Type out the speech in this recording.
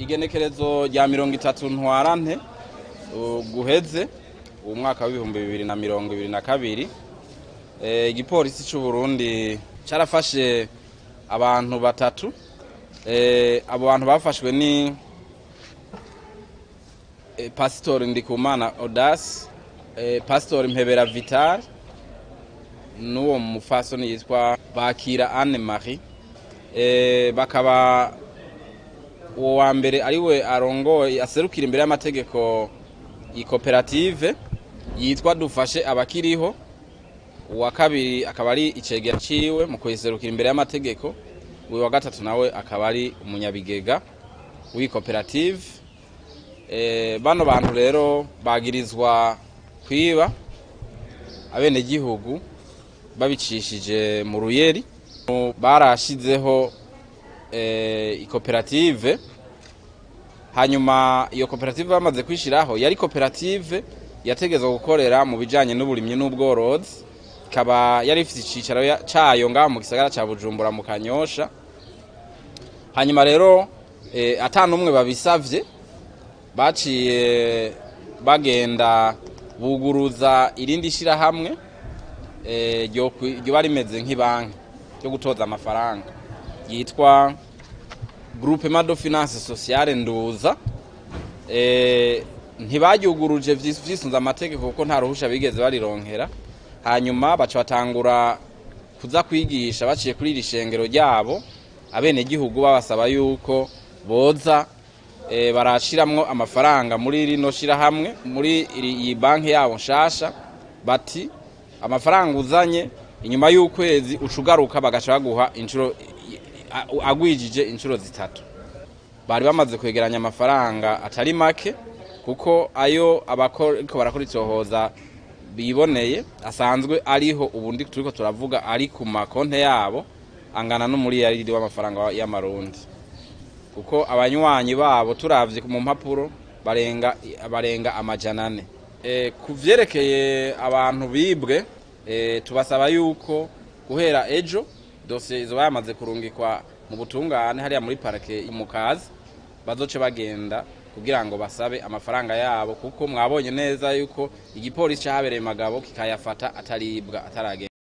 igenekerezo rya mirongo itatu ntwarante uh, guheze uwo mwaka w'ibihumbi bibiri na mirongo ibiri na kabiri Eh, igipolisi c'u Burundi carafashe abantu batatu Eh, abo bantu bafashwe ni eh, Pastor Ndikumana Audace eh, Pastor Mpebera Vital n'uwo mufasoni yitwa Bakira Anne Marie eh, bakaba uwo wa mbere ariwe arongoye aserukira imbere y'amategeko iyi koperative yitwa dufashe abakiriho uwa kabiri akaba ari icegera ciwe mu kuyiserukira imbere y'amategeko uyu wa gatatu nawe akaba ari umunyabigega w'iyi koperative e, bano bantu rero bagirizwa kwiba abenegihugu babicishije mu ruyeri barashizeho e, ikoperative hanyuma iyo koperative bamaze kwishiraho yari koperative yategezwa gukorera mu bijanye n'uburimyi n'ubworozi ikaba yari ifite icicaro ya- cayo ngaho mu gisagara ca Bujumbura mu Kanyosha hanyuma rero e, ata n'umwe babisavye baciye bagenda buguruza irindi shirahamwe eh, ryo kwi- ryoba rimeze nk'ibanki ryo gutoza amafaranga yitwa groupement de finance sociale nduza eh, ntibaryuguruje vyis- vyisunze amategeko kuko nta ruhusha bigeze barironkera hanyuma baca batangura kuza kwigisha baciye kuri iri shengero ryabo abenegihugu babasaba yuko boza eh, barashiramwo amafaranga muri rino shirahamwe muri iri- iyi banki yabo nshasha bati amafaranga uzanye inyuma y'ukwezi ucugaruka bagaca baguha inshuro a- agwijije inshuro zitatu bari bamaze kwegeranya amafaranga atari make kuko ayo abariko barakora itohoza biboneye asanzwe ariho ubundi turiko turavuga ari ku makonte yabo angana n'umuriyaridi w'amafaranga y'amarundi kuko abanywanyi babo turavye mu mpapuro barenga barenga amajana ane e, ku vyerekeye abantu bibwe e, tubasaba yuko guhera ejo dosiye izoba yamaze kurungikwa mu butungane hariya muri parike mukazi bazoce bagenda kugira ngo basabe amafaranga yabo kuko mwabonye neza yuko igipolisi cahabereye magabo kikayafata ataribwa ataragenda